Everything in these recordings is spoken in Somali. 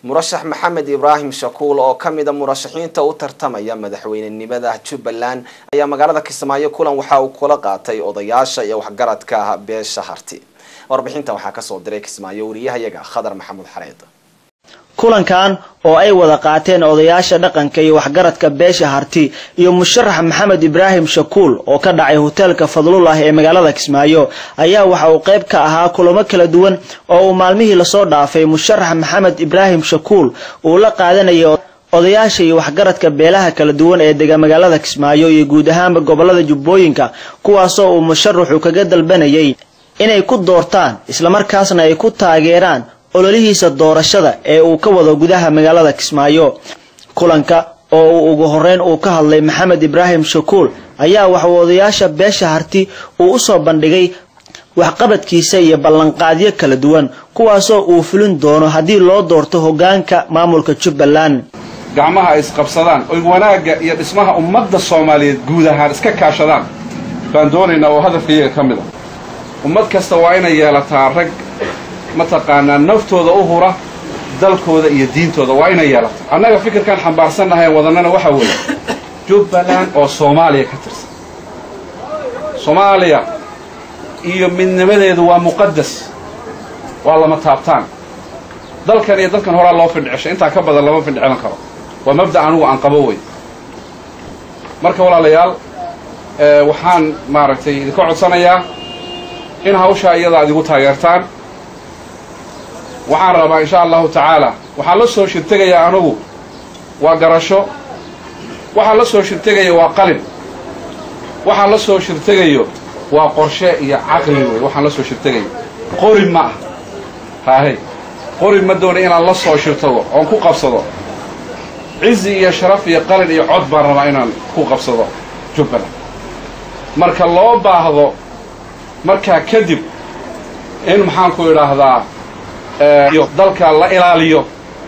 murashax maxamed ibraahim shakuul oo ka mida murashaxiinta u tartamaya madaxweynenimada jubbaland ayaa magaalada kismaayo kulan waxa uu kula qaatay odayaasha iyo waxgaradka beesha harti warbixinta waxaa kasoo diray kismaayo wariyahayaga khadar maxamuud xareed kulankan oo ay wada qaateen odayaasha dhaqanka iyo waxgaradka beesha harti iyo musharax maxamed ibraahim shakuul oo ka dhacay hoteelka fadlullah ee magaalada kismaayo ayaa waxa uu qayb ka ahaa kulamo kala duwan oo uu maalmihii lasoo dhaafay musharax maxamed ibraahim shakuul uu la qaadanayay odayaasha iyo waxgaradka beelaha kala duwan ee dega magaalada kismaayo iyo guud ahaanba gobolada jubbooyinka kuwaasoo uu musharaxu kaga dalbanayay inay ku doortaan islamarkaasna ay ku taageeraan ololihiisa doorashada ee uu ka wado gudaha magaalada kismaayo kulanka oo uu ugu horeyn uu ka hadlay maxamed ibraahim shakuul ayaa waxuu odayaasha beesha harti uu usoo bandhigay waxqabadkiisa iyo ballanqaadyo kala duwan kuwaasoo uu fulin doono haddii loo doorto hogaanka maamulka jubbaland gacmaha ay isqabsadaan oy wanaagga iyo dhismaha ummadda soomaaliyeed guud ahaan iska kaashadaan baan doonaynaa oo hadafkaiyaga ka mid a ummad kasta waa inay yeelataa rag mataqaanaa naftooda u hura dalkooda iyo diintooda waa inay yeelataa annaga fikirkaan xambaarsannahay wadannana waxaa weeye jubbaland oo soomaaliya ka tirsan soomaaliya iyo midnimadeedu waa muqadas waa lama taabtaan dalkan iyo dalkan horaa loo findhiceshay intaa ka badan lama findhicilan karo waa mabda anugu aan qabo wey marka walaalayaal waxaan maaragtay idinka codsanayaa in hawshaa iyada ad igu taageertaan waxaan rabaa insha allahu tacaala waxaan la soo shirtegayaa anugu waa garasho waxaan la soo shirtegaya waa qalin waxaan la soo shirtegayo waa qorshe iyo caqli wey waxaan la soo shirtegayo qori ma ah haahey qori ma doona inaan la soo shirtago oon ku qabsado cizi iyo sharaf iyo qalin iyo cod baan rabaa inaan ku qabsado jubbaland marka loo baahdo markaa kadib in maxaanku idhaahdaa dalka la ilaaliyo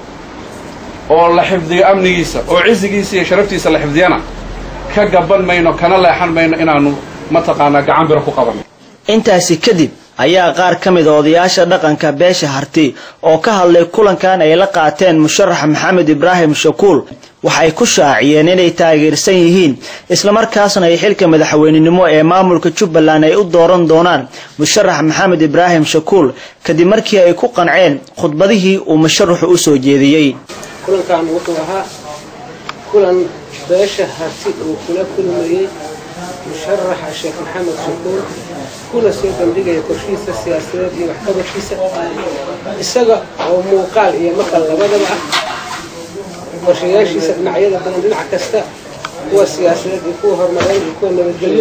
oo la xifdiyo amnigiisa oo cizigiisa iyo sharaftiisa la xifdiyana ka gaban mayno kana leexan mayno inaanu mataqaanaa gacan biro ku qabanno intaasi kadib ayaa qaar ka mid a odayaasha dhaqanka beesha harti oo ka hadlay kulankan ay la qaateen musharax maxamed ibraahim shakuul waxay ku shaaciyeen inay taageersan yihiin islamarkaasna ay xilka madaxweynenimo ee maamulka jubbaland ay u dooran doonaan musharax maxamed ibraahim shakuul kadib markii ay ku qanceen khudbadihii uu musharaxu u soo jeediyey kulankan wuxuu ahaa kulan beesha harti uu kula kulmayey musharaxa sheekh maxamed shakuul kuna soo bandhigaya qorshihiisa siyaasadeed iyo waxqabadkiisa isaga oo muuqaal iyo maqal labadaba ah qorshayaashiisa dhinacyada badan dhinac kasta kuwa siyaasadeed iyo kuwa horumareed iyo kuwa nabadgelyo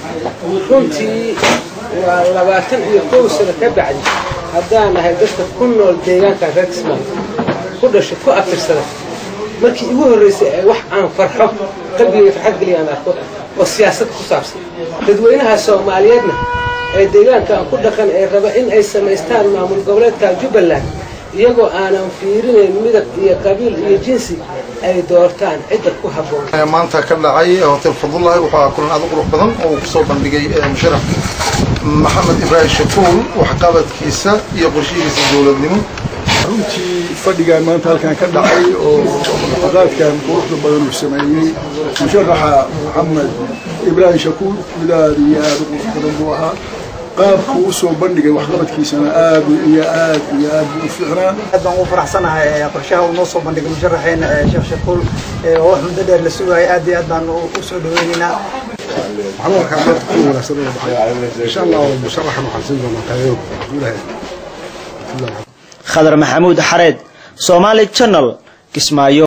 runtii waa labaatan iyo kow sano ka bacdi haddaan nahay dadka ku nool deegaanka reer kismaayo ku dhashay ku afirsada markii igu horraysay ee wax aan farxo qalbigay farxad geliya aan arko oo siyaasad ku saabsan dadweynaha soomaaliyeedna ee deegaankan ku dhaqan ee raba in ay samaystaan maamul goboleedka jubbaland iyagoo aanan fiirinayn midab iyo qabiil iyo jinsi ay doortaan cidda ku habboon maanta ka dhacay hotel fadlullahi waxaa kulan aad u qurux badan oo uu kusoo bandhigay musharax maxamed ibraahim shakuul waxqabadkiisa iyo qorshihiisa dowladnimo runtii fadhigaan maanta halkan ka dhacay oo muxaqaadkan quruxda badan uu sameeyey musharaxa maxamed ibraahim shakuul mid aad iyo aad u qurux badan buu ahaa qaabku u soo bandhigay waxqabadkiisana aad iyo aad iyo aad buu u fiicnaa aad baan ugu faraxsanahay qorshaha uu noo soo bandhigay musharaxeena sheekh shakuul oo wax muddo dheer la sugayay aad iyo aad baan u soo dhaweynaynaa waxaan u arkaa maanta ku wanaagsan oo dhacay insha allah musharaxan waxaan siin doonaa taageero guulaha khadar maxamuud xareed somaali channel kismaayo